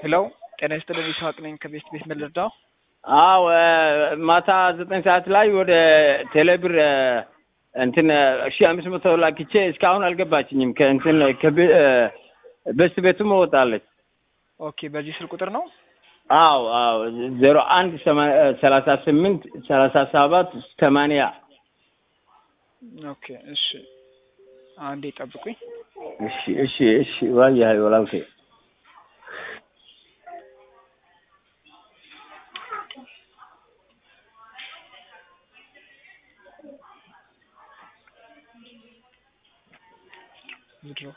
ሄሎ ጤና ይስጥልኝ ይስሐቅ ነኝ ከቤስት ቤት ምን ልርዳው? አዎ ማታ ዘጠኝ ሰዓት ላይ ወደ ቴሌብር እንትን ሺ አምስት መቶ ላክቼ እስካሁን አልገባችኝም። ከእንትን በስት ቤቱም እወጣለች። ኦኬ በዚህ ስልክ ቁጥር ነው? አዎ አዎ ዜሮ አንድ ሰላሳ ስምንት ሰላሳ ሰባት ሰማንያ ኦኬ እሺ አንዴ ጠብቁኝ። እሺ እሺ እሺ ዋያ ወላውቴ ምድሮ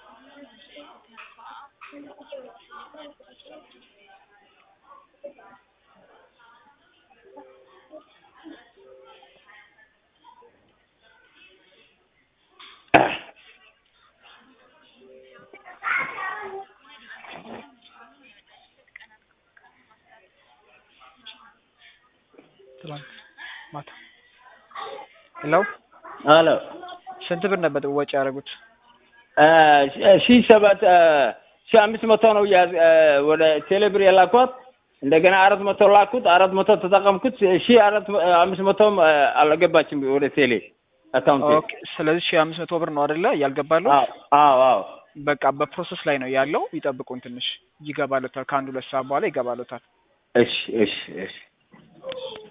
ትላንት ማታ ሄሎ ሄሎ ስንት ብር ነበር ወጪ ያደረጉት? ሺ ሰባት ሺ አምስት መቶ ነው ወደ ቴሌብር የላኳት። እንደገና አራት መቶ ላኩት። አራት መቶ ተጠቀምኩት። ሺ አራት አምስት መቶም አልገባችም ወደ ቴሌ አካውንት። ኦኬ ስለዚህ ሺህ አምስት መቶ ብር ነው አይደለ እያልገባለሁ? አዎ አዎ በቃ በፕሮሰስ ላይ ነው ያለው። ይጠብቁን ትንሽ ይገባሉታል። ከአንድ ሁለት ሰዓት በኋላ ይገባሉታል። እሺ እሺ እሺ